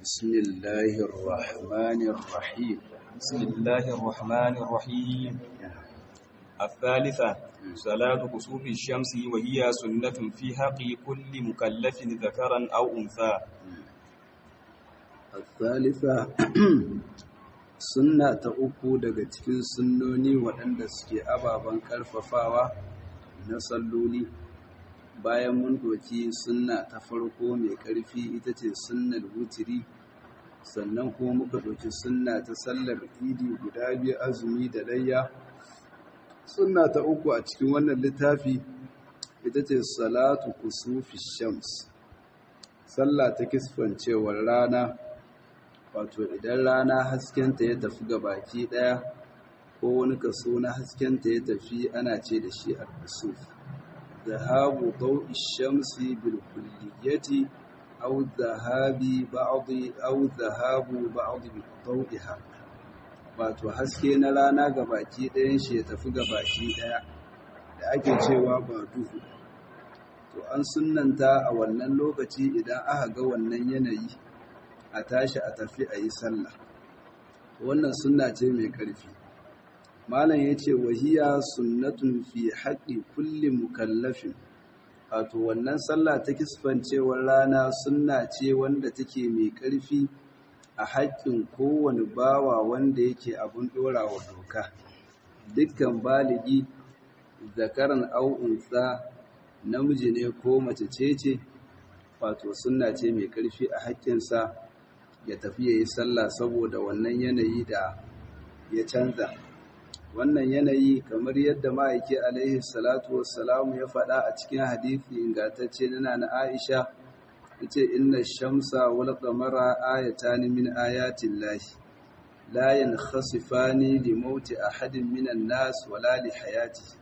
بسم الله الرحمن الرحيم بسم الله الرحمن الرحيم الثالثة صلاة كسوف الشمس وهي سنة في حق كل مكلف ذكرا أو أنثى الثالثة sunna ta uku daga cikin sunnoni waɗanda suke ababen ƙarfafawa na salloli bayan mun doki sunna ta farko mai ƙarfi ita ce sunnar wutiri sannan kuma muka doki sunna ta sallar idi guda biyu azumi da layya sunna ta uku a cikin wannan littafi ita ce salatu kusufi shams sallah ta kisfancewar rana wato idan rana haskenta ya tafi ga baki daya ko wani kaso na haskenta ya tafi ana ce da shi al-kusuf zahabu dawi shamsi bil kulliyati aw zahabi ba'd aw zahabu ba'd bi dawiha wato haske na rana ga baki dayan shi ya tafi ga baki daya da ake cewa ba duhu to an sunnanta a wannan lokaci idan aka ga wannan yanayi a tashi a tafi a yi sallah wannan sunna ce mai ƙarfi malam ya ce wahiya sunnatun fi haƙi kulli mukallafin wato wannan sallah ta kisfancewar rana sunna ce wanda take mai ƙarfi a haƙƙin kowane bawa wanda yake abin ɗorawa doka dukkan baligi zakaran au'unsa namiji ne ko mace ce ce wato sunna ce mai ƙarfi a haƙƙinsa ya tafi ya yi sallah saboda wannan yanayi da ya canza wannan yanayi kamar yadda ma'aiki alaihi salatu wassalamu ya faɗa a cikin hadithi ingantacce na na Aisha yace inna shamsa wal qamara ayatan min ayatin lahi la yankhasifani li mauti ahadin minan nas wala li hayati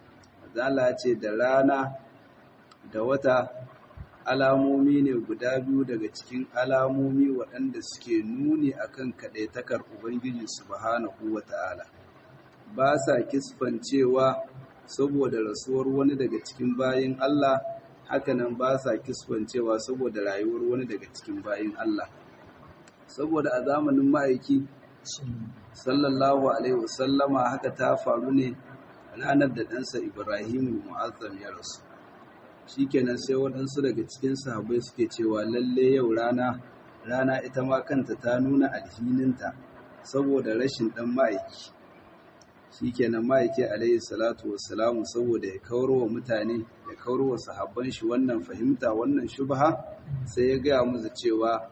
zala ce da rana da wata alamomi ne guda biyu daga cikin alamomi waɗanda suke nuni akan kaɗaitakar Ubangiji subhanahu wa ta'ala. Ba sa kisfancewa saboda rasuwar wani daga cikin bayin Allah, hakanan ba sa kisfancewa saboda rayuwar wani daga cikin bayin Allah. Saboda a zamanin ma'aiki, sallallahu Alaihi wasallama haka ta faru ne ranar da ɗansa Ibrahim Mu'azzam ya rasu. shikenan sai waɗansu daga cikin sahabbai suke cewa lalle yau rana rana ita ma kanta ta nuna alhininta saboda rashin ɗan ma'aiki shikenan ma'aiki alaihi salatu wassalamu saboda ya kawar wa mutane ya kawar wa sahabban shi wannan fahimta wannan shubha sai ya gaya musu cewa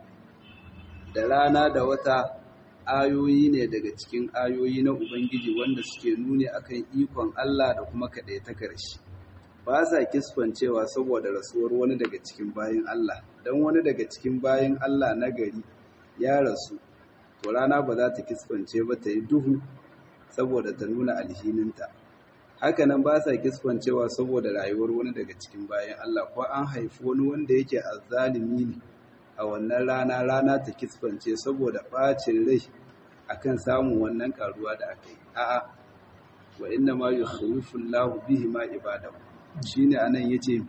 da rana da wata ayoyi ne daga cikin ayoyi na ubangiji wanda suke nuni akan ikon Allah da kuma kaɗaitakar shi ba sa kisfancewa saboda rasuwar wani daga cikin bayin Allah don wani daga cikin bayin Allah na gari ya rasu to rana ba za ta kisfance ba ta yi duhu saboda ta nuna alhininta hakanan ba sa kisfancewa saboda rayuwar wani daga cikin bayin Allah ko an haifi wani wanda yake azzalimi ne a wannan rana rana ta kisfance saboda ɓacin rai akan samun wannan karuwa da aka yi a'a wa inna ma yukhawwifu Allahu bihi ma ibadahu shine anan yace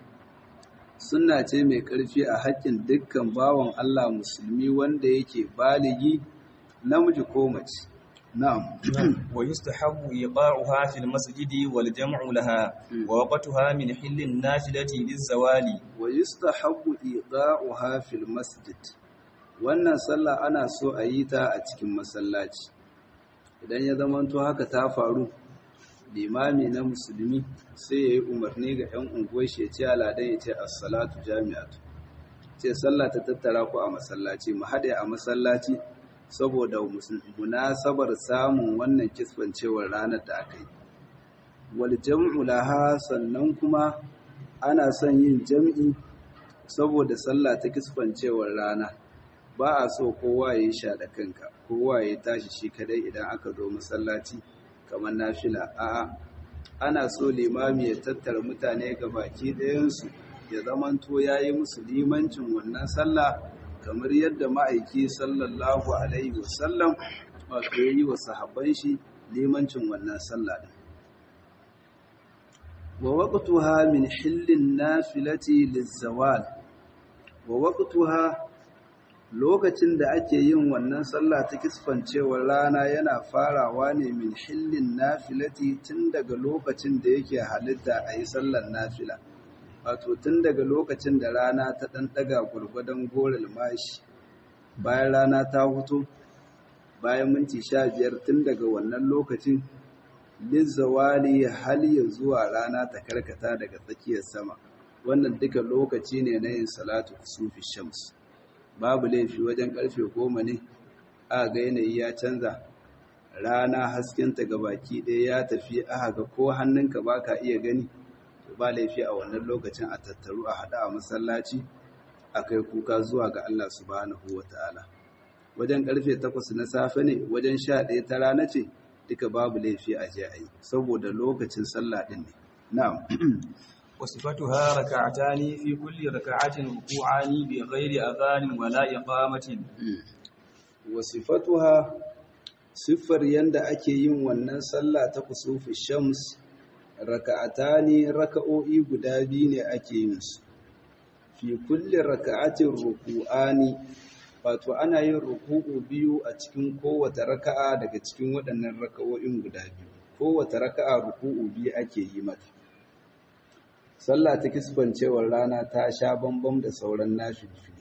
sunna ce mai ƙarfi a haƙƙin dukkan bawan Allah musulmi wanda yake baligi namiji ko mace na'am wa yustahabbu iqa'uha fil masjidi wal jam'u laha wa waqtuha min hillin nafilati liz-zawali wa yustahabbu iqa'uha fil masjid wannan sallah ana so a yi ta a cikin masallaci idan ya zamanto haka ta faru limami na musulmi sai ya yi umarni ga 'yan unguwar shi ya ce aladan ya ce assalatu jami'atu ce sallah ta tattara ku a masallaci mu haɗe a masallaci saboda munasabar samun wannan kisfancewar ranar da aka yi wal jam'u laha sannan kuma ana son yin jam'i saboda sallah ta kisfancewar rana ba a so kowa ya yi sha da kanka kowa ya tashi shi kadai idan aka zo masallaci kamar nafila a'a ana so limami ya tattara mutane ga baki ɗayansu ya zamanto ya yi musu limancin wannan sallah kamar yadda ma'aiki sallallahu alaihi wasallam wato ya yi wa sahabban shi limancin wannan sallah ɗin wa waqtuha min hillin nafilati lizawal wa waqtuha lokacin da ake yin wannan sallah ta kisfancewar rana yana farawa ne min hillin nafilati tun daga lokacin da yake halitta a yi sallar nafila wato tun daga lokacin da rana ta ɗan ɗaga gwargwadon goral mashi bayan rana ta hutu bayan minti sha biyar tun daga wannan lokacin lizzawali hal ya zuwa rana ta karkata daga tsakiyar sama wannan duka lokaci ne na yin salatu kusufi shams babu laifi wajen karfe goma ne a ga yanayi ya canza rana haskenta ga baki ɗaya ya tafi aka ga ko hannunka ba ka iya gani to ba laifi a wannan lokacin a tattaru a haɗa a masallaci a kai kuka zuwa ga Allah subhanahu wa ta'ala wajen karfe takwas na safe ne wajen sha ɗaya ta rana ce duka babu laifi a je a yi saboda lokacin sallah ɗin ne na'am وصفتها ركعتان في كل ركعة ركوعان بغير أذان ولا إقامة wasifatuha siffar yanda ake yin wannan sallah ta kusufi shams raka'atani raka'o'i guda biyu ne ake yin su fi kulli raka'atin ruku'ani wato ana yin ruku'u biyu a cikin kowace raka'a daga cikin waɗannan raka'o'in guda biyu kowace raka'a ruku'u biyu ake yi mata sallah ta kisbancewar rana ta sha bambam da sauran nafilfili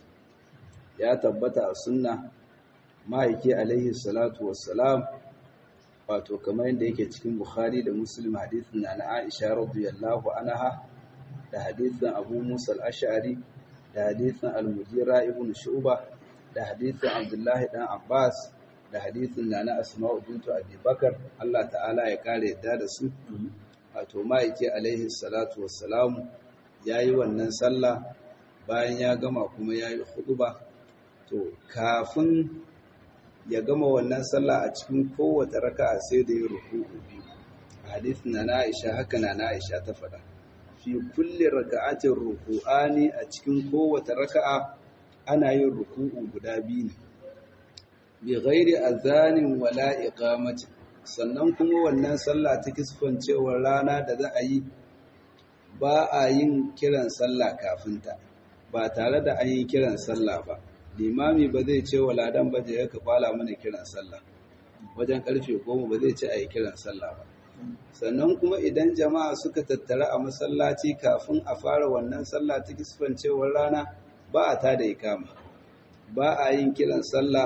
ya tabbata a sunna ma'aiki alaihi salatu wassalam wato kamar yadda yake cikin bukhari da muslim hadithin na na aisha radiyallahu anha da hadithin abu musa al-ash'ari da hadithin al-mujira ibn shu'ba da hadithin abdullahi dan abbas da hadithin na na asma'u bintu abi bakar Allah ta'ala ya kare yadda da su wato ma'aiki alaihi salatu wassalamu yayi wannan sallah bayan ya gama kuma yayi khutba to kafin ya gama wannan sallah a cikin kowace raka'a sai da ya ruku'u biyu hadith na Aisha haka na Aisha ta faɗa fi kulli raka'atin ruku'ani a cikin kowace raka'a ana yin ruku'u guda biyu ne bi ghairi azanin wala iqamati sannan kuma wannan sallah ta kisfancewar rana da za a yi ba a yin kiran sallah kafinta ba tare da an yi kiran sallah ba limami ba zai ce wa ladan ba je ka kwala mana kiran sallah wajen karfe goma ba zai ce a yi kiran sallah ba sannan kuma idan jama'a suka tattara a masallaci kafin a fara wannan sallah ta kisfancewar rana ba a tada ikama ba a yin kiran sallah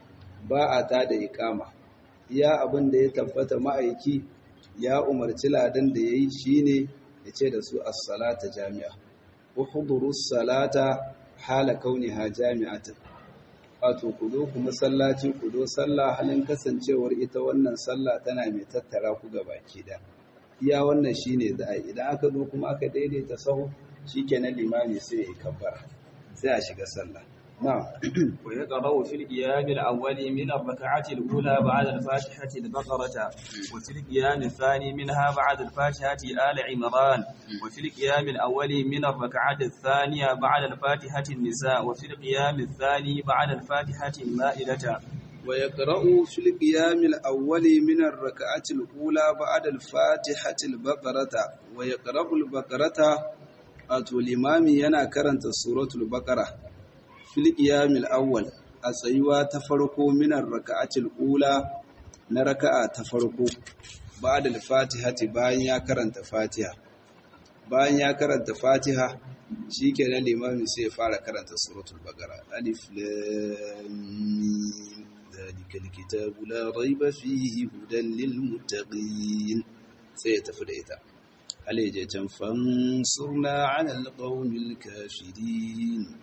ba a tada ikama iya abin da ya tabbata ma'aiki ya umarci ladan da ya yi shine ya ce da su as-salata jami'a uhduru salata hala kauniha jami'atan wato ku zo ku masallaci ku zo sallah halin kasancewar ita wannan sallah tana mai tattara ku ga baki da iya wannan shine za a idan aka zo kuma aka daidaita sahu shikenan limami sai ya yi kabbara sai a shiga sallah na'am ويقرأ في القيام الأول من الركعة الأولى بعد الفاتحة البقرة وفي القيام الثاني منها بعد الفاتحة آل عمران وفي القيام الأول من الركعة الثانية بعد الفاتحة النساء وفي القيام الثاني بعد الفاتحة المائدة ويقرأ في القيام الأول من الركعة الأولى بعد الفاتحة البقرة ويقرأ البقرة أتو الإمام ينا كرنت سورة البقرة fil qiyamil awwal a tsayuwa ta farko minar raka'atil ula na raka'a ta farko ba'da al-fatihati bayan ya karanta fatiha bayan ya karanta fatiha shikenan limamin sai ya fara karanta suratul baqara alif lam mim ذلك الكتاب لا ريب فيه هدى للمتقين sai ya tafi da ita alaijatan fansurna ala alqawmil kafirin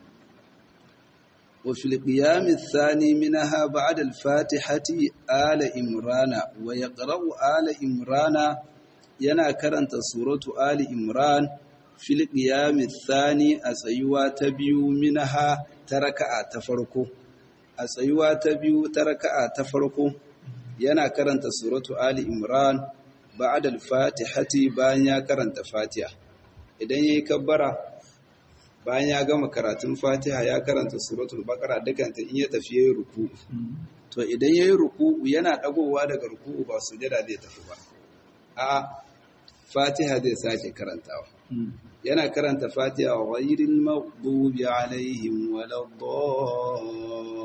وفي القيام الثاني منها بعد الفاتحة آل إمران ويقرأ آل إمران ينا كرنت سورة آل إمران في القيام الثاني أسيوا تبيو منها تركع تفرقو أسيوا تبيو تركع تفرقو ينا كرنت سورة آل إمران بعد الفاتحة بانيا كرنت فاتحة إذن يكبر bayan ya gama karatun fatiha ya karanta suratul baqara dukanta in ya tafi yayin ruku'u to idan yayin ruku'u yana dagowa daga ruku'u ba sujada zai tafi ba a fatiha zai sake karantawa yana karanta fatiha wa ghayril maghdubi alaihim waladdallin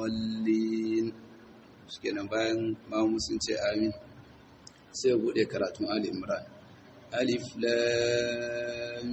shikenan bayan mamu sun ce amin sai ya bude karatun Ali Imran alif lam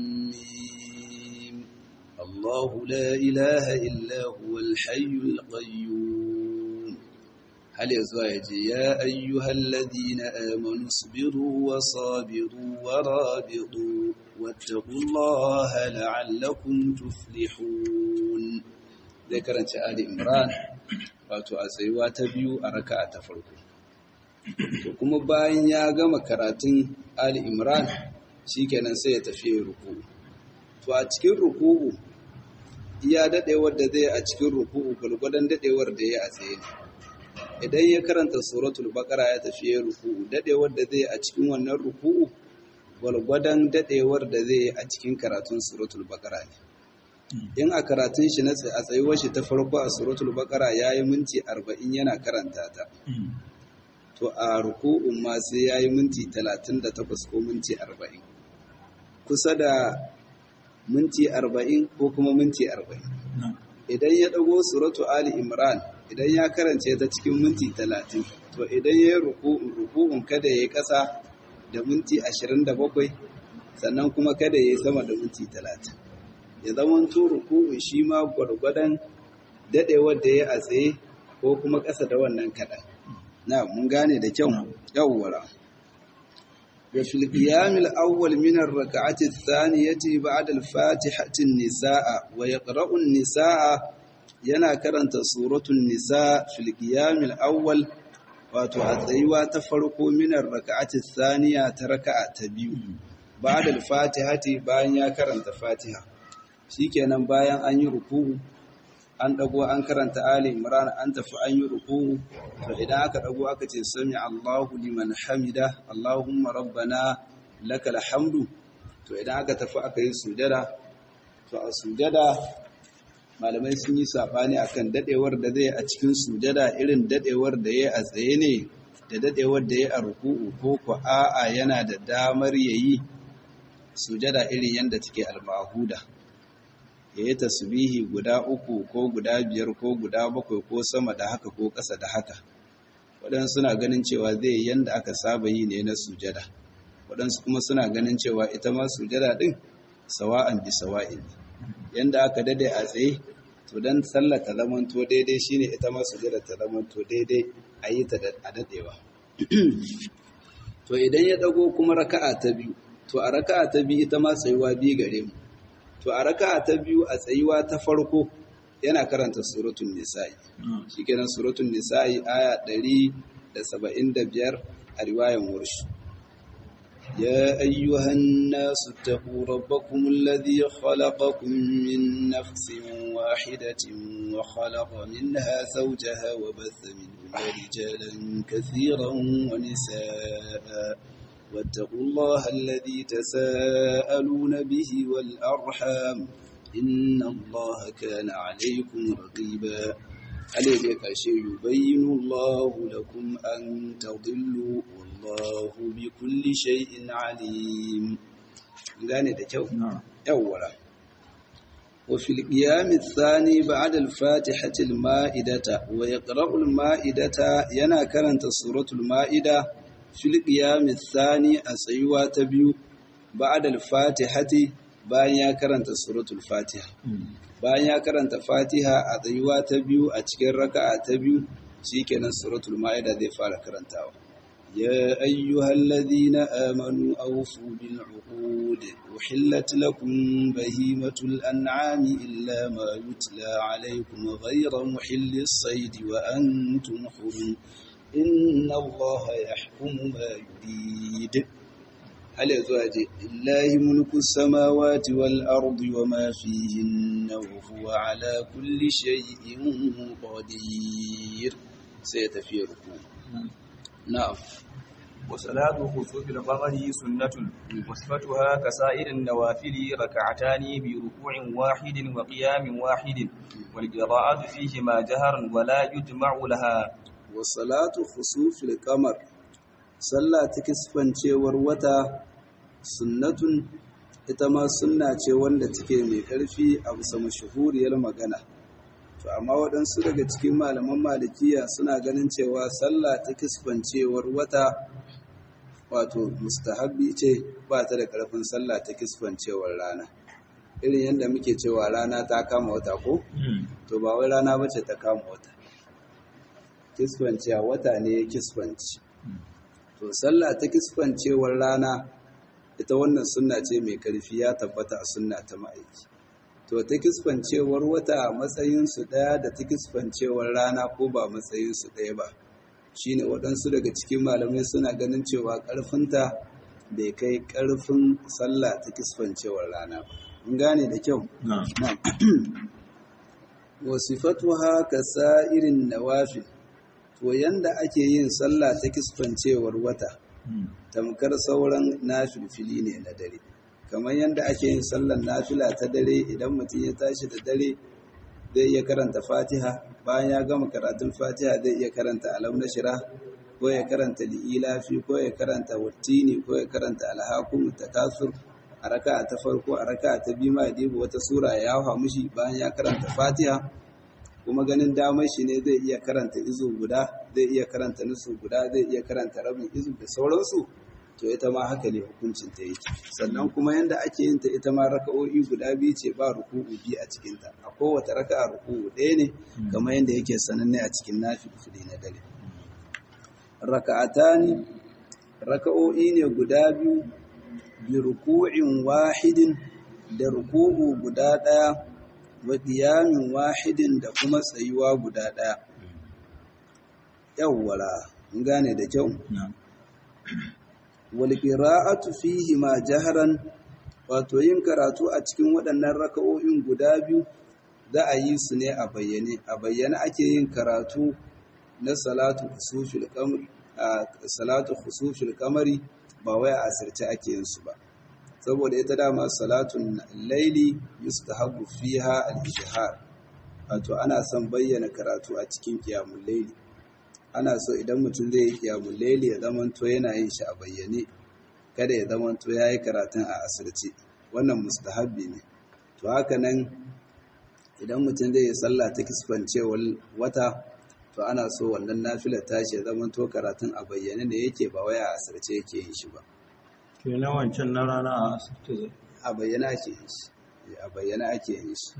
mim Allahu la ilaha illa huwal hayyul qayyum hal yazuwa yaje ya ayyuhal ladina amanu sabiru wa sabiru wa rabitu wattaqullaha la'allakum tuflihun zai karanta Ali Imran wato a tsayuwa ta biyu a raka'a ta farko to kuma bayan ya gama karatun Ali Imran shikenan sai ya tafi ruku'u to a cikin ruku'u iya dadewar da zai a cikin ruku'u gulgudan dadewar da ya a tsaye idan ya karanta suratul baqara ya tafi ruku'u dadewar da zai a cikin wannan ruku'u gulgudan dadewar da zai a cikin karatun suratul baqara ne in a karatun shi na a tsayuwar shi ta farko a suratul baqara yayi minti 40 yana karanta ta to a ruku'un ma sai yayi minti 38 ko minti 40 kusa da minti 40 ko kuma minti 40 idan ya dago suratu ali imran idan ya karance ta cikin minti 30 to idan yayi ruku'un ruku'un kada yayi kasa da minti 27 sannan kuma kada yayi sama da minti 30 ya zama ruku'u shi ma gwargwadon dadewar da ya a tsaye ko kuma ƙasa da wannan kaɗan. Na mun gane da kyau yawwara. Wa fil qiyamil awwal min ar-rak'ati ath-thaniyati ba'da al-fatihati an-nisaa wa yaqra'u an-nisaa yana karanta suratul nisa fil qiyamil awwal wato a tsayuwa ta farko min ar-rak'ati ath-thaniya ta raka'a ta biyu ba'da al-fatihati bayan ya karanta fatiha shikenan bayan an yi ruku'u an dago an karanta ali imran an tafi an yi ruku'u to idan aka dago aka ce sami Allahu liman hamida Allahumma rabbana lakal hamdu to idan aka tafi aka yi sujada to a sujada malamai sun yi sabani akan dadewar da zai a cikin sujada irin dadewar da yayi a tsaye ne da dadewar da yayi a ruku'u ko ko a'a yana da damar yayi sujada irin yanda take al-mahuda ya yi tasbihi guda uku ko guda biyar ko guda bakwai ko sama da haka ko ƙasa da haka waɗansu suna ganin cewa zai yanda aka saba yi ne na sujada waɗansu kuma suna ganin cewa ita ma sujada ɗin sawa'an bi sawa'in yanda aka dade a tsaye to dan sallar ta zamanto daidai shine ita ma sujada ta zamanto daidai a yi ta a dadewa to idan ya dago kuma raka'a ta biyu to a raka'a ta biyu ita ma tsayuwa biyu gare mu to a raka'a ta biyu a tsayuwa ta farko yana karanta suratul nisa'i shikenan suratul nisa'i aya 175 a riwayan warshi يا أيها الناس اتقوا ربكم الذي خلقكم من نفس واحدة وخلق منها زوجها وبث منهما رجالا كثيرا ونساء واتقوا الله الذي تساءلون به والأرحام إن الله كان عليكم رقيبا عليك شيء يبين الله لكم أن تضلوا والله بكل شيء عليم gane da kyau yawwara wa fil qiyam athani ba'da al-fatihati al-ma'idata wa yaqra'u al-ma'idata yana karanta suratul ma'ida fil qiyam athani a tsayuwa ta biyu ba'da al-fatihati bayan ya karanta suratul fatiha bayan ya karanta fatiha a tsayuwa ta biyu a cikin raka'a ta biyu shikenan suratul ma'ida zai fara karantawa يا أيها الذين آمنوا أوفوا بالعقود أحلت لكم بهيمة الأنعام إلا ما يتلى عليكم غير محل الصيد وأنتم حرم إن الله يحكم ما يريد هل يزواج لله ملك السماوات والأرض وما فيهن وهو على كل شيء قدير سيتفيركم نعم وصلاة خسوف القمر سنة وصفتها كسائر النوافل ركعتان بركوع واحد وقيام واحد والقراءة فيهما جهرا ولا يجمع لها وصلاة خسوف القمر صلى تكسفن cewar wata sunnatun ita ma sunna ce wanda take mai ƙarfi a bisa mashahuriyar magana to amma waɗansu daga cikin malaman malikiya suna ganin cewa sallah ta kisfancewar wata wato mustahabbi ce ba ta da ƙarfin sallah ta kisfancewar rana irin yadda muke cewa rana ta kama wata ko to ba wai rana bace ta kama wata kisfanciya wata ne ya kisfanci to sallah ta kisfancewar rana ita wannan sunna ce mai ƙarfi ya tabbata a sunna ta ma'aiki to ta kisfancewar wata matsayinsu ɗaya da ta kisfancewar rana ko ba matsayinsu ɗaya ba shine waɗansu daga cikin malamai suna ganin cewa ƙarfinta bai kai ƙarfin sallah ta kisfancewar rana ba in gane da kyau wasifatuha ka sa'irin nawafil to yanda ake yin sallah ta kisfancewar wata tamkar sauran nafilfili ne na dare kamar yadda ake yin sallar nafila ta dare idan mutum ya tashi da dare zai iya karanta fatiha bayan ya gama karatun fatiha zai iya karanta alam na shira ko ya karanta li'ilafi ko ya karanta wattini ko ya karanta alhakum takasur a raka ta farko a raka ta biyu ma dibu wata sura ya hawa mishi bayan ya karanta fatiha kuma ganin damar shi ne zai iya karanta izu guda zai iya karanta nusu guda zai iya karanta rabin izu da sauransu to ita ma haka ne hukuncin ta yake sannan kuma yanda ake yin ta ita ma raka'o'i guda biyu ce ba ruku'u biyu a cikin ta a kowace raka'a ruku'u ɗaya ne kamar yanda yake sananne a cikin nafilfili na dare raka'atani raka'o'i ne guda biyu bi ruku'in wahidin da ruku'u guda ɗaya wa qiyamin wahidin da kuma tsayuwa guda ɗaya yawwala mun gane da kyau walƙira'atu fihi ma jaharan wato yin karatu a cikin waɗannan raka'o'in guda biyu za a yi su ne a bayyane a bayyane ake yin karatu na salatu khusufil qamar salatu khusufil qamari ba wai a asirce ake yin su ba saboda ita dama salatun laili yustahabbu fiha al-ijhar wato ana son bayyana karatu a cikin qiyamul laili ana so idan mutum zai yi kiyamun laili ya zamanto yana yin shi a bayyane kada ya zamanto ya yi karatun a asirce wannan mustahabbi ne to haka nan idan mutum zai yi sallah ta kisfancewar wata to ana so wannan nafila tashi ya zamanto karatun a bayyane ne yake ba waya a asirce yake yin shi ba kenan wancan na rana a asirce zai a bayyana ake yin shi a bayyana ake yin shi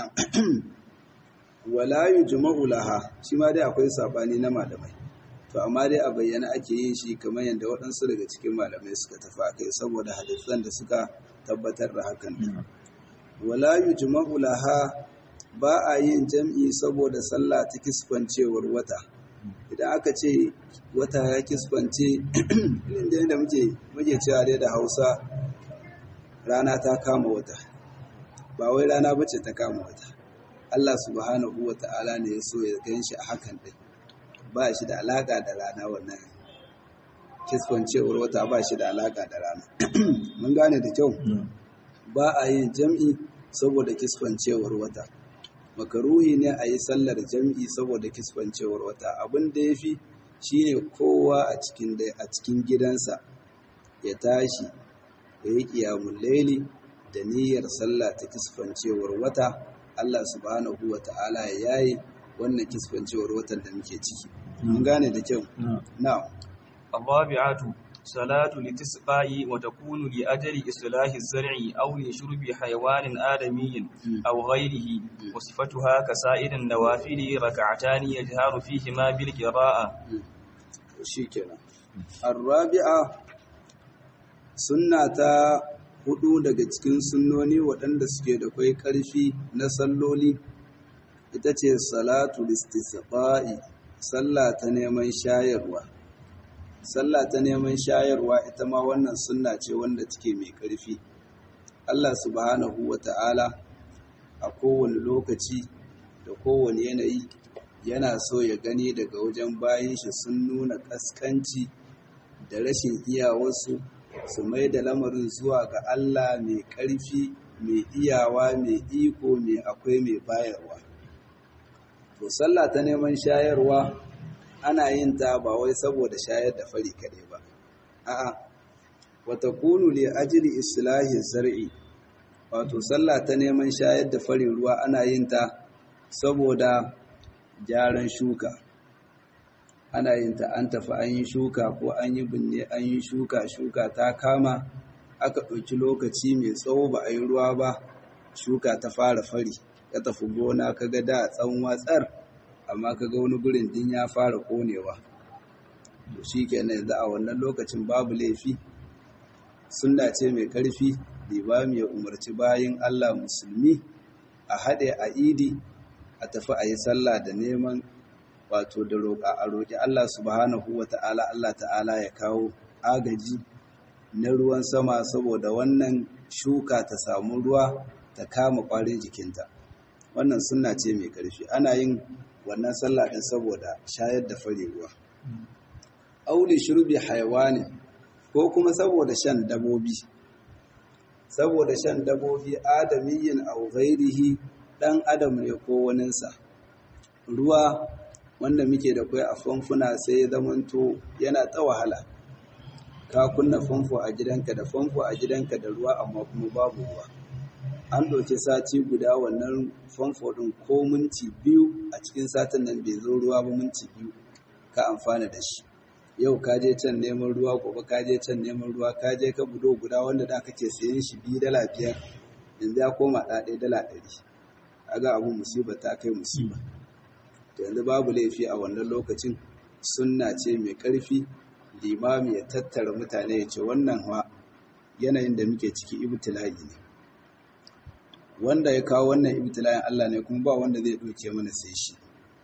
wala yujma'u laha shi ma dai akwai sabani na malamai to amma dai a bayyana ake yin shi kamar yadda waɗansu daga cikin malamai suka tafi akai saboda hadisan da suka tabbatar da hakan wala yujma'u laha ba a yin jam'i saboda sallah ta kisfancewar wata idan aka ce wata ya kisfance inda yadda muke muke cewa dai da Hausa rana ta kama wata ba wai rana bace ta kama wata Allah subhanahu wa ta'ala ne ya so ya gan shi a hakan ɗin ba shi da alaƙa da rana wannan kisfancewar wata ba shi da alaƙa da rana mun gane da kyau ba a yin jam'i saboda kisfancewar wata makaruhi ne a yi sallar jam'i saboda kisfancewar wata abin da ya fi shi ne kowa a cikin gidansa ya tashi ya yi ƙiyamun laili da niyyar sallah ta kisfancewar wata Allah subhanahu wa ta'ala ya yayi wannan kisfancewar watan da muke ciki. Mun gane da kyau? Na'am. الرابعة صلاة لتسقاء وتكون لأجل إصلاح الزرع أو لشرب حيوان آدمي أو غيره وصفتها كسائر النوافل ركعتان يجهر فيهما بالقراءة شكرا الرابعة سنة hudu daga cikin sunnoni waɗanda suke da kwai ƙarfi na salloli ita ce salatu listisqa'i sallah ta neman shayarwa sallah ta neman shayarwa ita ma wannan sunna ce wanda take mai ƙarfi Allah subhanahu wata'ala a kowane lokaci da kowane yanayi yana so ya gani daga wajen bayan shi sun nuna ƙasƙanci da rashin iyawarsu su mai da lamarin zuwa ga Allah mai ƙarfi mai iyawa mai iko mai akwai mai bayarwa to sallah ta neman shayarwa ana yin ta ba wai saboda shayar da fari kaɗai ba a'a wata kunu li ajli islahi zar'i wato sallah ta neman shayar da farin ruwa ana yin ta saboda gyaran shuka ana yin ta an tafi an yi shuka ko an yi binne an yi shuka shuka ta kama aka ɗauki lokaci mai tsawo ba a yi ruwa ba shuka ta fara fari ka tafi gona ka ga da tsawon watsar amma ka ga wani gurin din ya fara konewa to shi kenan yanzu a wannan lokacin babu laifi sunna ce mai ƙarfi limami ya umarci bayin Allah musulmi a haɗe a idi a tafi a yi sallah da neman wato da roƙa a roƙi Allah subhanahu wa ta'ala Allah ta'ala ya kawo agaji na ruwan sama saboda wannan shuka ta samu ruwa ta kama ƙwarin jikinta wannan sunna ce mai ƙarfi ana yin wannan sallah ɗin saboda shayar da fari ruwa auli shurbi hayawani ko kuma saboda shan dabobi saboda shan dabobi adamiyyin aw ghairihi dan adam ne ko waninsa ruwa wanda muke da kai a famfuna sai ya zamanto yana ta wahala ka kunna famfo a gidanka da famfo a gidanka da ruwa amma kuma babu ruwa an ɗauki sati guda wannan famfo ɗin ko minti biyu a cikin satin nan bai zo ruwa ba minti biyu ka amfana da shi yau ka je can neman ruwa gobe ka je can neman ruwa ka je ka budo guda wanda da kake sayan shi biyu dala biyar yanzu ya koma ɗaɗe dala ɗari aga abu musiba ta kai musiba to yanzu babu laifi a wannan lokacin sunna ce mai ƙarfi limami ya tattara mutane ya ce wannan wa yanayin da muke ciki ibtila'i ne wanda ya kawo wannan ibtila'in Allah ne kuma ba wanda zai ɗauke mana sai shi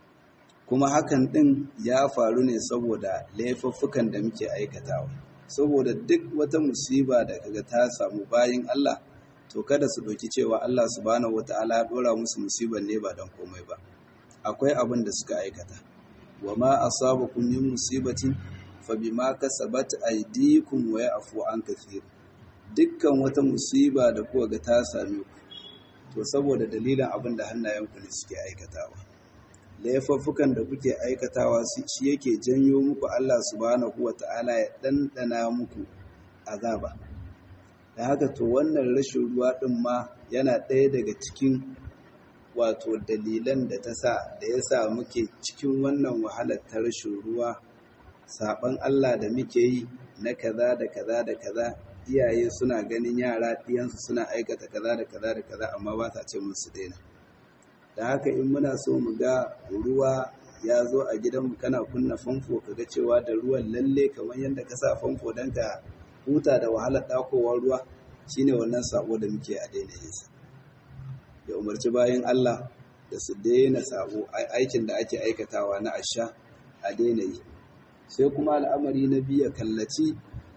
kuma hakan ɗin ya faru ne saboda laifuffukan da muke aikatawa saboda duk wata musiba da kaga ta samu bayin Allah to kada su ɗauki cewa Allah subhanahu wata'ala ya ɗora musu musibar ne ba don komai ba akwai abin da suka aikata wa ma asabakum min musibatin fa bima kasabat aydikum wa ya'fu an kathir dukkan wata musiba da kuka ga ta same ku to saboda dalilin abin da hannayenku ne suke aikatawa laifuffukan da kuke aikatawa shi yake janyo muku Allah subhanahu wata'ala ya ɗanɗana muku azaba da haka to wannan rashin ruwa ɗin ma yana ɗaya daga cikin wato dalilan da ta sa da ya sa muke cikin wannan wahalar ta rashin ruwa saɓan Allah da muke yi na kaza da kaza da kaza iyaye suna ganin yara ɗiyansu suna aikata kaza da kaza da kaza amma ba sa ce musu daina da haka in muna so mu ga ruwa ya zo a gidanmu kana kunna famfo ka ga cewa da ruwan lalle kamar yadda ka sa famfo don ka huta da wahalar ɗakowar ruwa shine wannan sabo da muke a daina yinsa ya umarci bayan Allah da su daina sabo aikin da ake aikatawa na asha a daina yi sai kuma al'amari na biya kallaci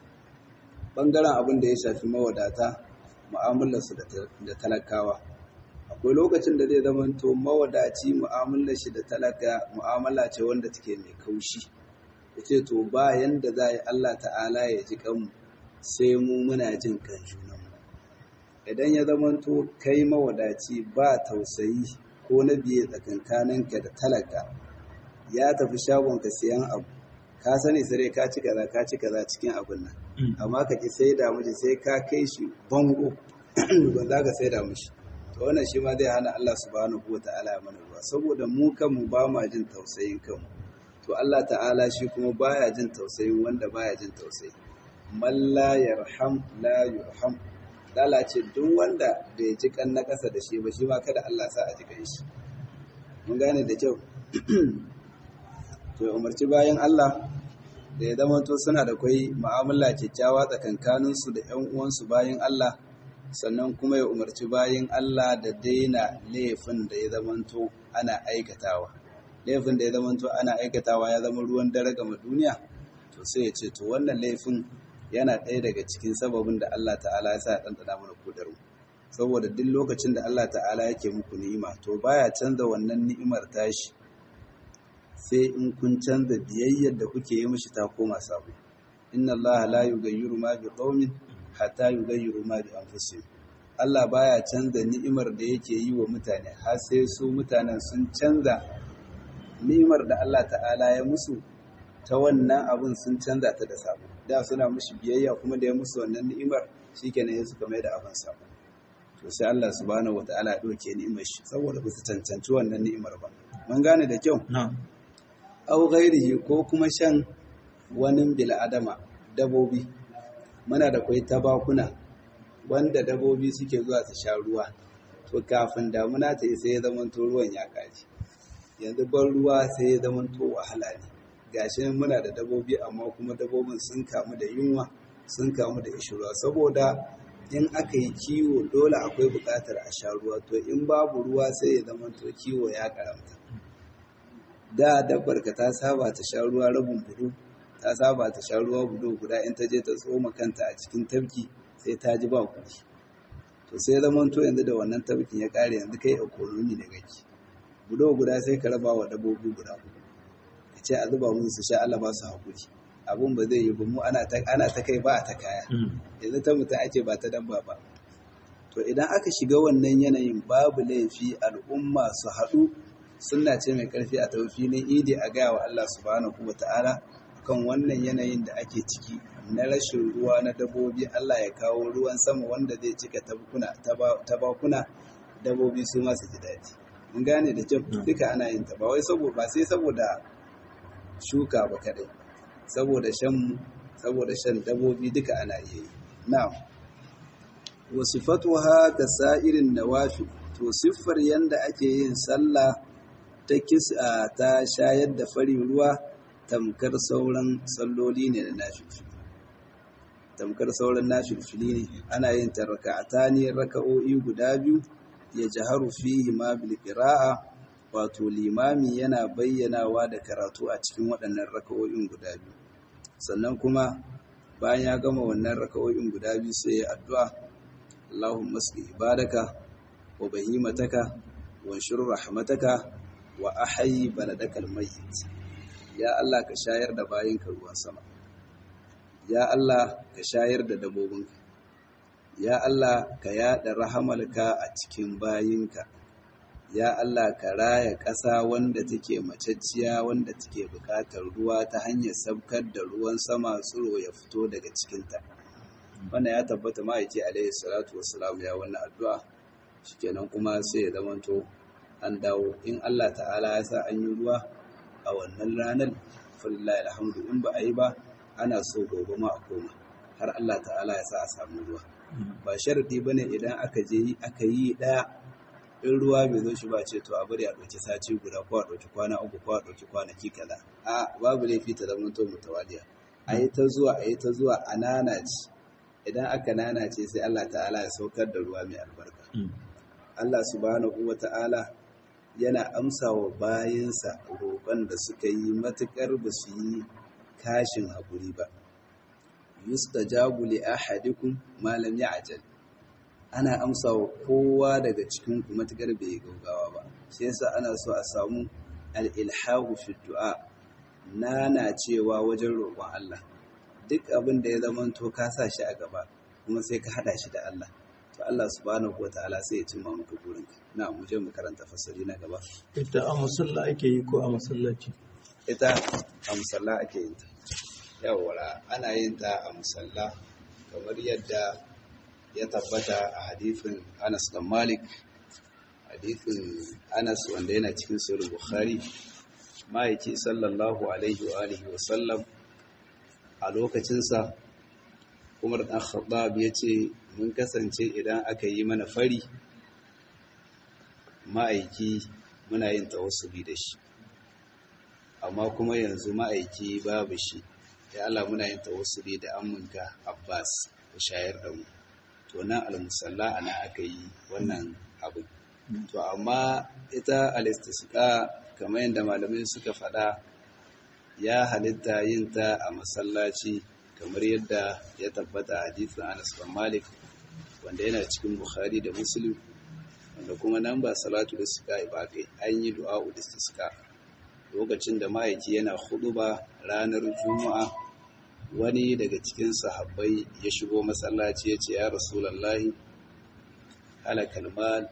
ɓangaren abin da ya shafi mawadata mu'amalarsu da talakawa akwai lokacin da zai zama to mawadaci mu'amalar shi da talaka mu'amala ce wanda take mai kaushi yace to ba yanda za yi Allah ta'ala ya ji kanmu sai mu muna jin kan junanmu idan ya zama to kai mawadaci ba tausayi ko na biye tsakankaninka da talaka ya tafi shagonka siyan abu ka sani sai ka ci kaza ka ci kaza cikin abin nan amma ka ki sai da miji sai ka kai shi bango ba za ka sai da mishi to wannan shi ma zai hana Allah subhanahu wa ta'ala mana ruwa saboda mu kanmu ba ma jin tausayin kanmu to Allah ta'ala shi kuma baya jin tausayin wanda baya jin tausayi man la yarham la yurham dala ce duk wanda bai ji kan na kasa da shi ba shi ma kada Allah sa a ji kan shi mun gane da kyau to umarci bayan Allah da ya zama to suna da kwai mu'amala kyakkyawa tsakankaninsu da 'yan uwansu bayan Allah sannan kuma ya umarci bayan Allah da daina laifin da ya zamanto ana aikatawa laifin da ya zamanto ana aikatawa ya zama ruwan dare ga duniya to sai ya ce to wannan laifin yana ɗaya daga cikin sababin da Allah ta'ala ya sa ɗanɗana mana kudaru saboda duk lokacin da Allah ta'ala yake muku ni'ima to baya canza wannan ni'imar tashi sai in kun canza biyayyar da kuke yi mishi ta koma sabo inna Allah la yughayyiru ma bi qaumin hatta yughayyiru ma bi anfusihim Allah baya canza ni'imar da yake yi wa mutane har sai su mutanen sun canza ni'imar da Allah ta'ala ya musu ta wannan abun sun canza ta da sabo da suna mushi biyayya kuma da ya musu wannan ni'imar shikenan ya suka mai da abin sabo to sai Allah subhanahu wataala ya ɗauke ni'imar shi saboda ba su cancanci wannan ni'imar ba mun gane da kyau na'am au ghairihi ko kuma shan wani bil'adama dabobi muna da kwai tabakuna wanda dabobi suke zuwa su sha ruwa to kafin damuna ta yi sai ya zama to ruwan ya kaji yanzu ban ruwa sai ya zama to wahala ne gashi nan muna da dabobi amma kuma dabobin sun kamu da yunwa sun kamu da ishirwa saboda in aka yi kiwo dole akwai buƙatar a sha ruwa to in babu ruwa sai ya zama to kiwo ya karamta da dabbar ka ta saba ta sha ruwa rabin budu ta saba ta sha ruwa budu guda in ta je ta tsoma kanta a cikin tafki sai ta ji ba kuɗi to sai zaman to yanzu da wannan tafkin ya ƙare yanzu kai economy da gaki budo guda sai ka raba wa dabbobi guda hudu ka ce a zuba musu su sha Allah ba su haƙuri abun ba zai yi ba mu ana ta ana ta kai ba a ta kaya yanzu ta mutum ake ba ta dabba ba to idan aka shiga wannan yanayin babu laifi al'umma su haɗu sunna ce mai ƙarfi a filin idi a gaya wa Allah subhanahu wa ta'ala kan wannan yanayin da ake ciki na rashin ruwa na dabbobi Allah ya kawo ruwan sama wanda zai cika tabakuna dabbobi su masu ji daɗi mun gane da kyau duka ana yin ta ba wai saboda ba sai saboda shuka ba kadai saboda shan saboda shan dabbobi duka ana iya yi na'am wa sifatuha ka sa'irin nawafi to siffar yanda ake yin sallah ta kisa ta shayar da fari ruwa tamkar sauran salloli ne da nafilfili tamkar sauran nafilfili ne ana yin ta raka'ata ne raka'o'i guda biyu ya jaharu fihi ma bil qira'a wato limami yana bayyanawa da karatu a cikin waɗannan raka'o'in guda biyu sannan kuma bayan ya gama wannan raka'o'in guda biyu sai ya addu'a Allahumma asli ibadaka wa bahimataka wa shur rahmataka wa ahayi baladakal mayyit ya Allah ka shayar da bayinka ruwan sama ya Allah ka shayar da dabobinka ya Allah ka yada rahamalka a cikin bayinka ya Allah ka raya ƙasa wanda take macacciya wanda take buƙatar ruwa ta hanyar sabkar da ruwan sama tsiro ya fito daga cikinta wannan ya tabbata ma'aiki alaihi salatu wassalam ya wannan addu'a shikenan kuma sai ya zamanto an dawo in Allah ta'ala ya sa an yi ruwa a wannan ranar falillahi alhamdu in ba a yi ba ana so gobe ma a koma har Allah ta'ala ya sa a samu ruwa ba sharadi bane idan aka je aka yi daya in ruwa bai zo shi ba ce to a bari a ɗauki sati guda ko a ɗauki kwana uku ko a ɗauki kwanaki kaza a babu laifi ta zama to mutawaliya a yi ta zuwa a yi ta zuwa a nanace idan aka nanace sai Allah ta'ala ya saukar da ruwa mai albarka Allah subhanahu wa ta'ala yana amsa wa bayansa roƙon da suka yi matuƙar ba su yi kashin haƙuri ba. Yustajabu li ahadikum ma lam ya'jal. Ana amsa wa kowa daga cikin ku matuƙar bai gaugawa ba. Sai yasa ana so a samu al-ilhahu fi du'a. Nana cewa wajen roƙon Allah. Duk abin da ya zama to ka sa shi a gaba kuma sai ka hada shi da Allah. to Allah subhanahu wa ta'ala sai ya cimma maka burinka na mu je mu karanta fasali na gaba ita a musalla ake yi ko a masallaci ita a musalla ake yin ta yawwa ana yin ta a musalla kamar yadda ya tabbata a hadithin Anas dan Malik hadithin Anas wanda yana cikin sahih Bukhari ma'aiki sallallahu alaihi wa alihi wa sallam a lokacinsa Umar dan Khattab ya ce mun kasance idan aka yi mana fari ma'aiki muna yin tawassuli da shi amma kuma yanzu ma'aiki babu shi ya Allah muna yin tawassuli da amminka Abbas ku shayar da mu to nan almusalla ana aka yi wannan abu to amma ita alistisqa kamar yadda malamai suka faɗa ya halitta yin ta a masallaci kamar yadda ya tabbata a hadisin Anas bin Malik wanda yana cikin Bukhari da Muslim wanda kuma nan ba salatu istisqa ba kai an yi du'a istisqa lokacin da ma'aiki yana ba ranar Juma'a wani daga cikin sahabbai ya shigo masallaci ya ce ya Rasulullahi halakal mal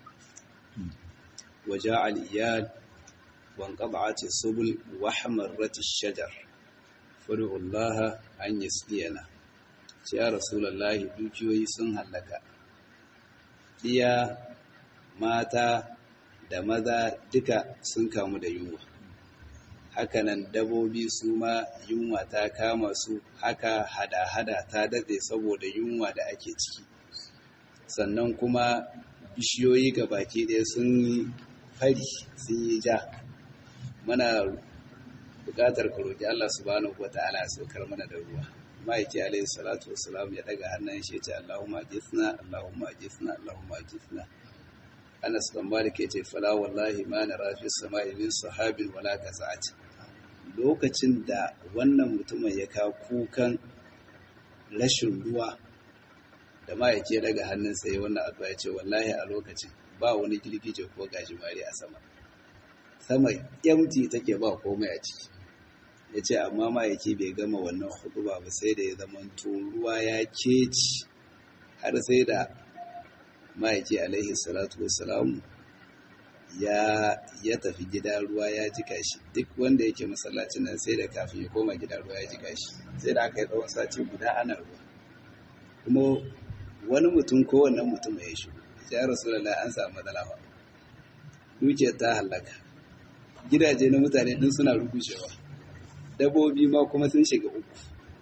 wa ja'al iyal wa anqad'at as-subul wa hamarrat ash-shajar fad'u Allah an yasdiyana ce ya rasulallahi dukiyoyi sun hallaka iya mata da maza duka sun kamu da yunwa hakanan dabobi su ma yunwa ta kama su haka hada-hada ta dade saboda yunwa da ake ciki sannan kuma bishiyoyi ga baki ɗaya sun yi fari sun yi ja mana buƙatar ka roƙi Allah subhanahu wa ta'ala ya saukar mana da ruwa ma'aiki alayhi salatu wassalam ya daga hannun shi ya ce Allahumma ajithna Allahumma ajithna Allahumma ajithna Anas bin Malik ya ce fala wallahi ma nara fi samai min sahabin wala kaza'at lokacin da wannan mutumin ya kawo kukan rashin ruwa da ma'aiki ya daga hannunsa ya wannan addu'a ya ce wallahi a lokacin ba wani girgije ko gajimare a sama sama yamti take ba komai a ciki ya ce amma ma'aiki bai gama wannan huduba ba sai da ya zama ruwa ya keci har sai da ma'aiki alaihi salatu wassalamu ya ya tafi gida ruwa ya jika shi duk wanda yake masallacin nan sai da kafin ya koma gida ruwa ya jika shi sai da aka yi tsawon sati guda ana ruwa kuma wani mutum ko wannan mutum ya shigo ya rasulullah an samu matsala ba dukiyar ta halaka gidaje na mutane din suna rukushewa dabobi ma kuma sun shiga uku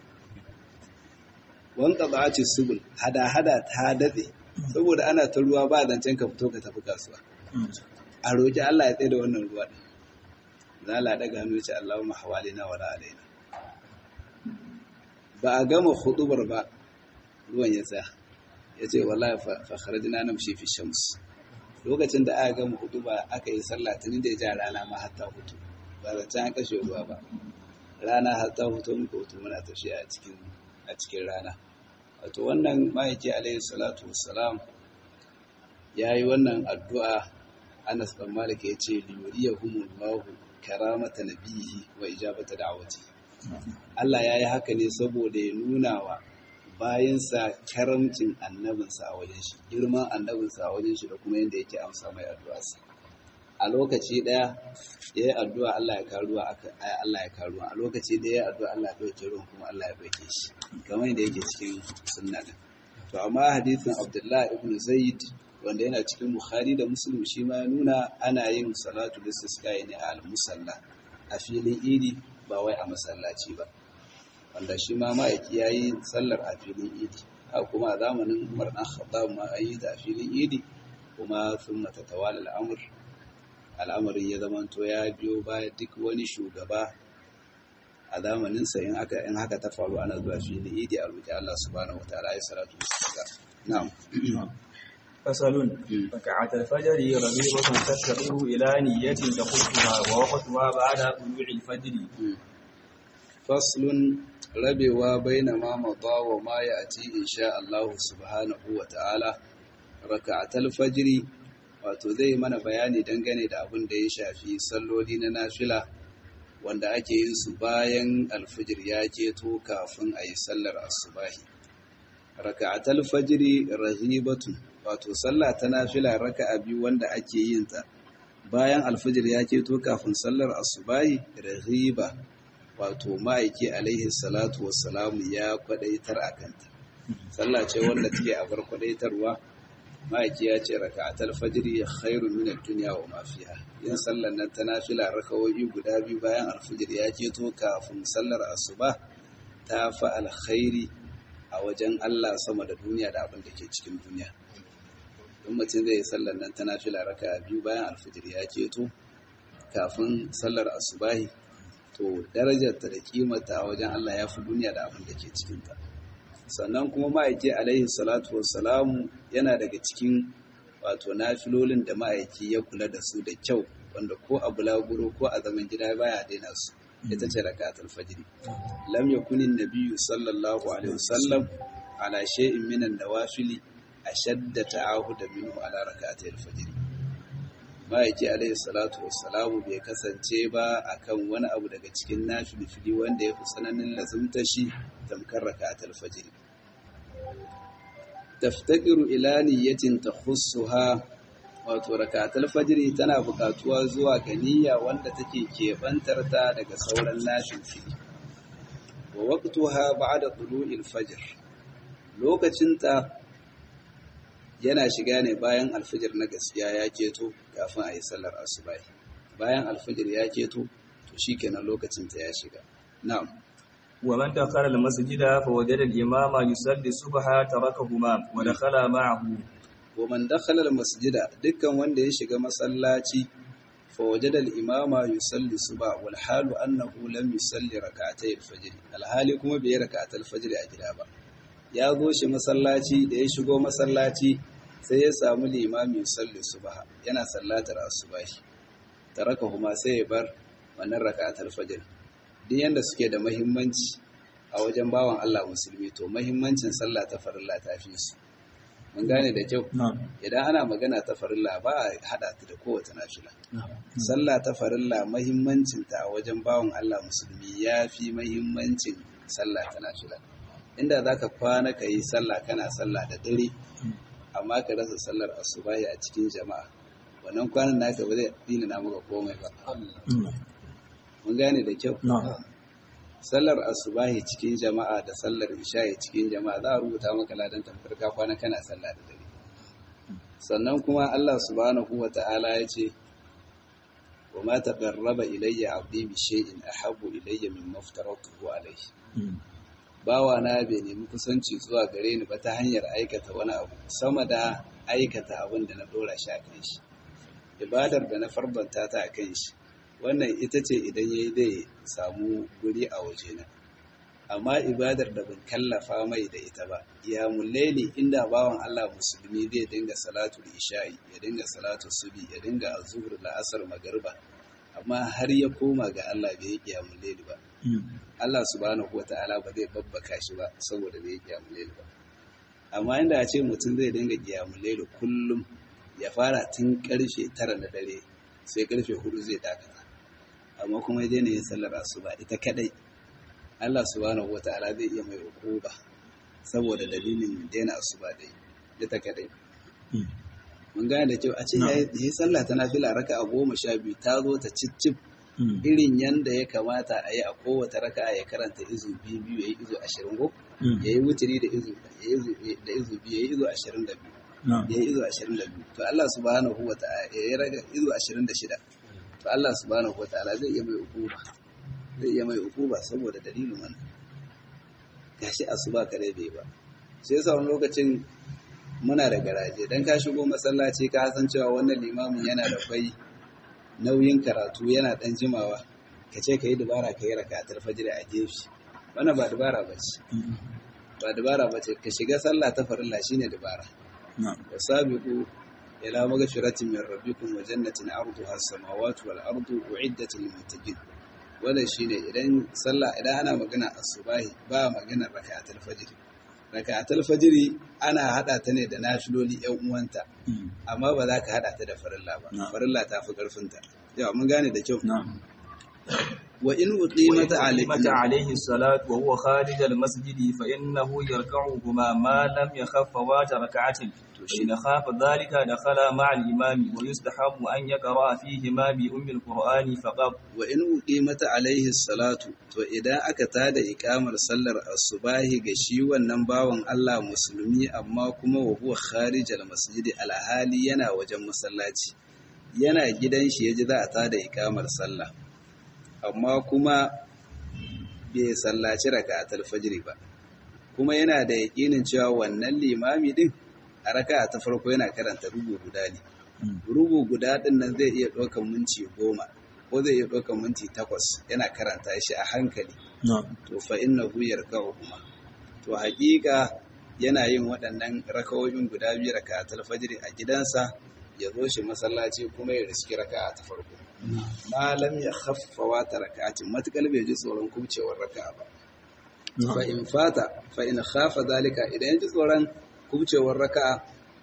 wanka ba ce subul hada-hada ta datse saboda ana ta ruwa ba zancen ka fito ka tafi kasuwa a roƙi Allah ya tsaye da wannan ruwa ɗin za a daga hannu ce Allahumma hawalina wala alaina ba a gama hudubar ba ruwan ya tsaya ya ce wallahi fa kharajna namshi fi shams lokacin da aka gama huduba aka yi sallah tuni da ya ja rana ma hatta hutu ba zancen an kashe ruwa ba rana hatta hutu muka hutu muna tafiya a cikin a cikin rana wato wannan ma'aiki alaihi salatu wassalam ya yi wannan addu'a anas ɗan malik ya ce liyuriyahumullahu karamata nabihi wa ijabata da'awati Allah ya yi haka ne saboda ya nuna wa bayansa karamcin annabinsa a wajen shi girman annabinsa a wajen shi da kuma yadda yake amsa mai addu'arsa a lokaci ɗaya ya yi addu'a Allah ya karuwa Allah ya karuwa a lokaci ɗaya ya addu'a Allah ya ɗauke ruwan kuma Allah ya ɗauke shi kamar yadda yake cikin sunna din to amma hadisin Abdullah ibn Zaid wanda yana cikin Bukhari da Muslim shi ma ya nuna ana yin salatu istisqa ne a al-musalla a filin idi ba wai a masallaci ba wanda shi ma ma'aiki ya yi sallar a filin idi a kuma a zamanin Umar dan Khattab ma an yi ta a filin idi kuma sun mata tawala al'amur al'amarin ya zamanto ya biyo baya duk wani shugaba a zamaninsa in aka in haka ta faru ana zuwa filin idi a roƙi Allah subhanahu wataala ya salatu istisqa na'am فصل ركعة الفجر رغيبة تستقر إلى نية تخصها ووقتها بعد طلوع الفجر فصل ربوا بين ما مضى وما يأتي إن شاء الله سبحانه وتعالى ركعة الفجر wato zai mana bayani dangane da abin da ya shafi salloli na nafila wanda ake yin su bayan alfijir ya keto kafin a yi sallar asubahi raka'atul fajri rahibatun wato sallah ta nafila raka'a biyu wanda ake yin ta bayan alfijir ya keto kafin sallar asubahi rahiba wato ma'aiki alaihi salatu wassalamu ya kwadaitar a kanta sallah ce wanda take a bar kwadaitarwa ma'aiki ya ce raka'atul fajri khairun min ad-dunya wa ma fiha yin sallar nan ta nafila rakawoyi guda biyu bayan alfijir ya keto kafin sallar asuba ta fa alkhairi a wajen Allah sama da duniya da abin da ke cikin duniya in mutum zai yi sallar nan ta nafila raka biyu bayan alfijir ya keto kafin sallar asubahi to darajarta da kimata a wajen Allah ya fi duniya da abin da ke cikinta sannan kuma ma'aiki alaihi salatu wassalamu yana daga cikin wato nafilolin da ma'aiki ya kula da su da kyau wanda ko a bulaguro ko a zaman gida baya daina su ita ce rakatul fajr lam yakuni nabiyyu sallallahu alaihi wasallam ala shay'in min an-nawafili ashadda ta'ahuda minhu ala rakatul fajr ma'aiki alaihi salatu wassalamu bai kasance ba akan wani abu daga cikin nafilfili wanda ya fi tsananin lazumta shi tamkar rakatul fajr taftakiru ila niyyatin takhussuha wato rakatul fajr tana buƙatuwa zuwa ga niyya wanda take kebantar ta daga sauran nafilfili wa waqtuha ba'da tulu'il fajr lokacin ta yana shiga ne bayan alfijir na gaskiya ya keto kafin a yi sallar asubahi bayan alfijir ya keto to shikenan lokacin ta ya shiga na'am ومن دخل المسجد فوجد الإمام يصلي الصبح تركهما ودخل معه wa man dakhala masjida dukkan wanda ya shiga masallaci fa wajada al-imama yusalli suba wal halu annahu lam yusalli rak'atay al-fajr al-hali kuma bai rak'atay al-fajr a gida ba ya zo shi masallaci da ya shigo masallaci sai ya samu limami yusalli subha yana sallatar asubahi tarakahuma sai ya bar wannan rak'atay al-fajr duk yanda suke da muhimmanci a wajen bawan Allah musulmi to muhimmancin sallah ta farilla ta fi su mun gane da kyau idan ana magana ta farilla ba a hada ta da kowace nafila sallah ta farilla mahimmancinta a wajen bawan Allah musulmi ya fi mahimmancin sallah ta nafila inda za ka kwana ka yi sallah kana sallah da dare amma ka rasa sallar asubahi a cikin jama'a wannan kwanan naka ba zai dina na maka komai ba mun gane da kyau sallar asubahi cikin jama'a da sallar isha'i cikin jama'a za a rubuta maka ladan tamkar ka kwana kana sallah da dare sannan kuma Allah subhanahu wa ta'ala ya ce wa ma taqarraba ilayya 'abdi bi shay'in ahabbu ilayya mimma aftaratuhu alayhi bawa na bai nemi kusanci zuwa gare ni ba ta hanyar aikata wani abu sama da aikata abin da na dora shi a kan shi ibadar da na farbanta ta a kan shi wannan ita ce idan ya yi zai samu guri a wajena amma ibadar da ban kallafa mai da ita ba ya mullaili inda bawan Allah musulmi zai dinga salatu isha'i ya dinga salatu subi ya dinga azhur la'asar magariba amma har ya koma ga Allah bai yi mullaili ba Allah subhanahu wata'ala ba zai babbaka shi ba saboda bai yi mullaili ba amma inda a ce mutum zai dinga mullaili kullum ya fara tun karfe tara na dare sai karfe hudu zai dakata amma kuma ya daina yin sallar asuba ita kadai Allah subhanahu wataala zai iya mai ukuba saboda dalilin daina asuba dai ita kadai mun gane da kyau a ce ya yi sallah ta nafila raka a goma sha biyu ta zo ta cicip irin yanda ya kamata a yi a kowace raka ya karanta izu biyu biyu ya yi izu ashirin ko ya yi wuturi da izu da izu biyu ya yi izu ashirin da biyu ya yi izu ashirin da biyu to Allah subhanahu wataala ya yi raga izu ashirin da shida to Allah subhanahu wataala zai iya mai ukuba zai iya mai ukuba saboda dalilin wannan gashi asuba kare bai ba sai yasa wani lokacin muna da garaje dan ka shigo masallaci ka san cewa wannan limamin yana da kwai nauyin karatu yana dan jimawa ka ce ka yi dubara ka yi rakatar fajr a gefe wannan ba dubara ba ce ba dubara ba ce ka shiga sallah ta farilla shine dubara wasabiqu إلى مغفرة من ربكم وجنة عرضها السماوات والأرض أعدت للمتقين wannan shine idan sallah idan ana magana asubahi ba magana raka'atul fajr raka'atul fajr ana hada ta ne da nafiloli yan uwanta amma ba za ka hada ta da farilla ba farilla ta fi karfin ta yawa mun gane da kyau wa in uqimat alayhi salatu wa huwa kharij al masjid fa innahu yarka'uhuma ma lam yakhaffa wa rak'atin إن خاف ذلك دخل مع الإمام ويستحب أن يقرأ فيهما بأم القرآن فقط وإن أقيمت عليه الصلاة وإذا أكتاد إقامة صلى الصباح غشي والنباوان الله مسلمي أما كما وهو خارج المسجد على حالي ينا وجم مسلاتي yana gidan shi yaji za a tada ikamar sallah amma kuma bai sallaci raka'atul fajr ba kuma yana da yakinin cewa wannan limami din a raka ta farko yana karanta rubu guda ne rubu guda din nan zai iya ɗaukan minti goma ko zai iya ɗaukan minti takwas yana karanta shi a hankali to fa inna hu yarka'u kuma to haƙiƙa yana yin waɗannan rakawoyin guda biyu rakatul fajr a gidansa ya zo shi masallaci kuma ya riski raka'a ta farko malam ya khaffa wa tarakatin matakal bai ji tsoron kubcewar raka'a ba fa in fata fa in khafa zalika idan ya ji tsoron kubcewar raka'a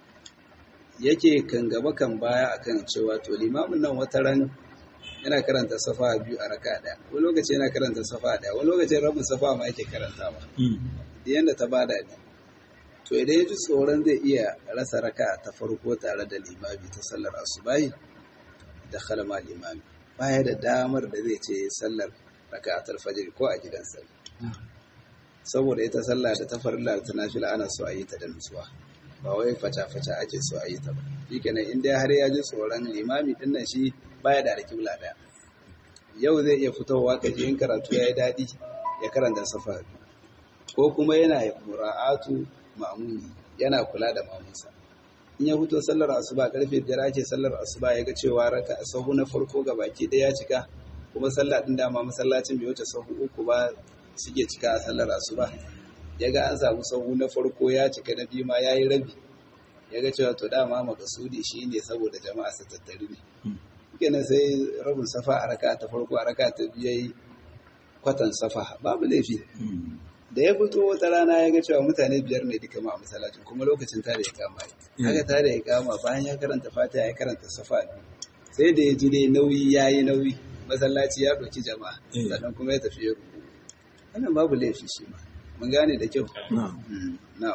yake kan gaba kan baya akan cewa to limamin nan wata ran yana karanta safa biyu a raka daya wani lokaci yana karanta safa daya wani lokaci rabin safa ma yake karantawa da yanda ta bada ne to idan ya ji tsoron zai iya rasa raka ta farko tare da limami ta sallar asubahi da khalama limami baya da damar da zai ce sallar raka'atul fajr ko a gidansa saboda ita sallah da ta farilla ta nafila ana so a yi ta da nutsuwa ba wai fata-fata ake so a yi ta ba shi kenan in dai har ya ji tsoron limami din nan shi baya da alƙibla ɗaya yau zai iya fitowa ka in karatu ya yi daɗi ya karanta safa ko kuma yana mura'atu ma'amuni yana kula da mamunsa in ya fito sallar asuba karfe biyar ake sallar asuba ya ga cewa raka sahu na farko ga baki ɗaya cika kuma sallah ɗin dama masallacin bai wuce sahu uku ba suke cika a sallar asuba ya ga an samu sahu na farko ya cika na biyu ma ya yi rabi ya ga cewa to dama makasudi shi ne saboda jama'a su tattari ne kenan sai rabin safa a raka ta farko a raka ta biyu yayi kwatan safa babu laifi da ya fito wata rana ya ga cewa mutane biyar ne duka ma a masallacin kuma lokacin tare ya kama yi haka tare ya kama bayan ya karanta fatiha ya karanta safa sai da ya ji dai nauyi ya yi nauyi masallaci ya ɗauki jama'a sannan kuma ya tafi ya rubu wannan babu laifi shi ma mun gane da kyau na'am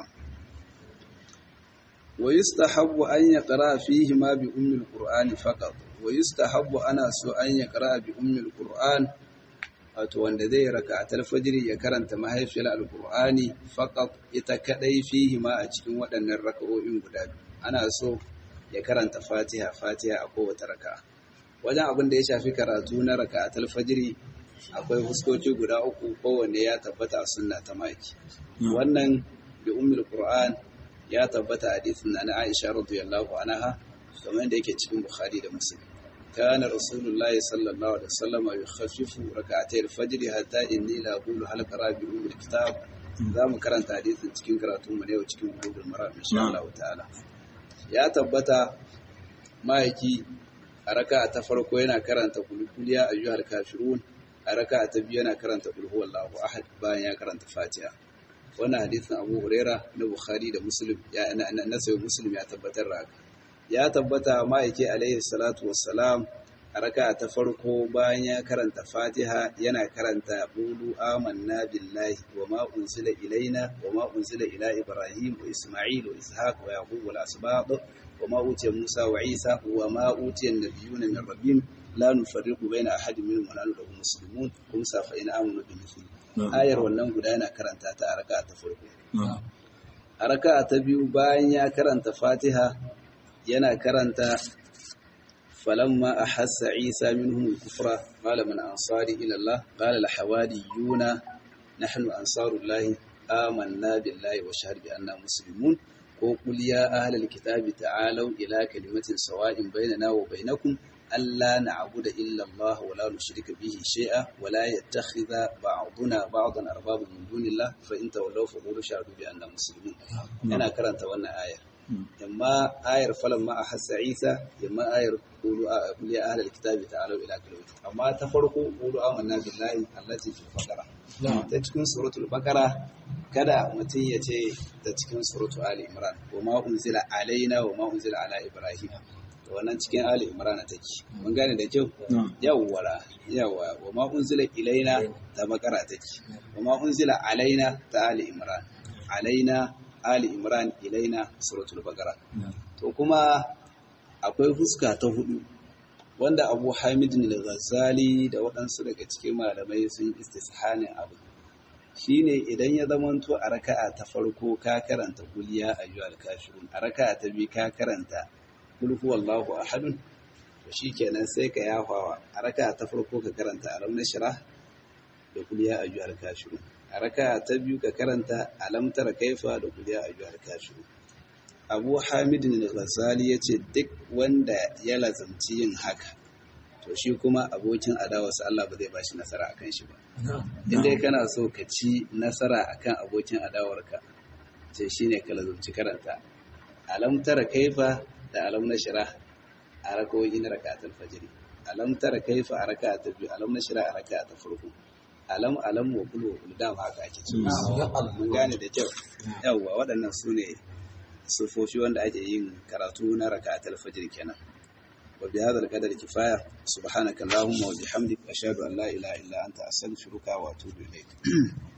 wa yustahabbu an yaqra fihi ma bi ummi alqur'ani faqat wa yustahabbu ana so an yaqra bi ummi alqur'an wato wanda zai raka'atul fajr ya karanta mahaifiyar alqur'ani faqat ita kadai fihi ma a cikin waɗannan raka'o'in guda biyu ana so ya karanta fatiha fatiha a kowace raka'a wajen abin da ya shafi karatu na raka'atul fajr akwai fuskoki guda uku kowanne ya tabbata a sunna ta maki wannan bi ummul qur'an ya tabbata hadisin na Aisha radiyallahu anha kamar da yake cikin Bukhari da Muslim kana rasulullahi sallallahu alaihi wasallam yukhaffifu rak'atay al-fajr hatta inni la aqulu hal qara bi ummul kitab zamu karanta hadisin cikin karatu mu ne cikin Bulugul Maram insha Allah ta'ala ya tabbata ma'aiki a raka'a ta farko yana karanta kulkuliya ayyuhal kafirun a raka ta biyu yana karanta kulhu wallahu ahad bayan ya karanta fatiha wannan hadisin abu huraira na bukhari da muslim ya na sayo muslim ya tabbatar da haka ya tabbata ma'aiki alaihi salatu wassalam a raka ta farko bayan ya karanta fatiha yana karanta qulu amanna billahi wa ma unzila ilaina wa ma unzila ila ibrahim wa isma'il wa ishaq wa yaqub wal asbaq wa ma utiya musa wa isa wa ma utiya an-nabiyyuna min rabbihim la nufarriqu baina ahadin minhum wa nahnu lahu muslimun kum sa fa in amanu bi mithli ayar wannan guda yana karanta ta a raka'a ta farko a raka'a ta biyu bayan ya karanta fatiha yana karanta falamma ahassa isa minhum al-kufra qala man ansari ila allah qala al-hawariyuna nahnu ansarullahi amanna billahi wa shahid bi anna muslimun ko qul ya ahlal kitabi ta'alu ila kalimatin sawa'in bainana wa bainakum ألا نعبد إلا الله ولا نشرك به شيئا ولا يتخذ بعضنا بعضا أربابا من دون الله فإن تولوا فقولوا شهدوا بأننا مسلمون أنا كرنت وانا آية إما آية فلما أحس عيسى إما آية قولوا قل يا أهل الكتاب تعالوا إلى كلمة أما تفرقوا قولوا آمنا بالله التي في البقرة تتكون سورة البقرة kada mutum ya ce ta cikin suratu Ali Imran wa ma unzila alaina wa ma unzila ala Ibrahim wannan cikin Ali Imran take mun gane da kyau yawwara yawa wa ma unzila ilaina ta bakara take wa ma unzila alaina ta Ali Imran alaina Ali Imran ilaina suratul Baqara to kuma akwai fuska ta hudu wanda Abu Hamid al-Ghazali da waɗansu daga cikin malamai sun istishanin abu shine idan ya zamanto a raka'a ta farko ka karanta kuliya ayyuhal kafirun a raka'a ta biyu ka karanta kul huwallahu ahadun to shikenan sai ka yafawa a raka'a ta farko ka karanta alam nashrah da kuliya ayyuhal kafirun a raka'a ta biyu ka karanta alam tara kaifa da kuliya ayyuhal kafirun Abu Hamid al-Ghazali yace duk wanda ya lazamci yin haka to shi kuma abokin adawarsa Allah ba zai bashi nasara akan shi ba in dai kana so ka ci nasara akan abokin adawarka ce shine ka lazumci karanta alam tara kaifa da alam na shira a rakawoyi na rakatul fajr alam tara kaifa a rakatul biyu alam na shira a rakatul farko alam alam wa kulu wa kulu dama haka ake ci mun gane da kyau yawwa waɗannan su ne sufofi wanda ake yin karatu na rakatul fajr kenan وبهذا القدر كفاية سبحانك اللهم وبحمدك أشهد أن لا إله إلا أنت أستغفرك وأتوب إليك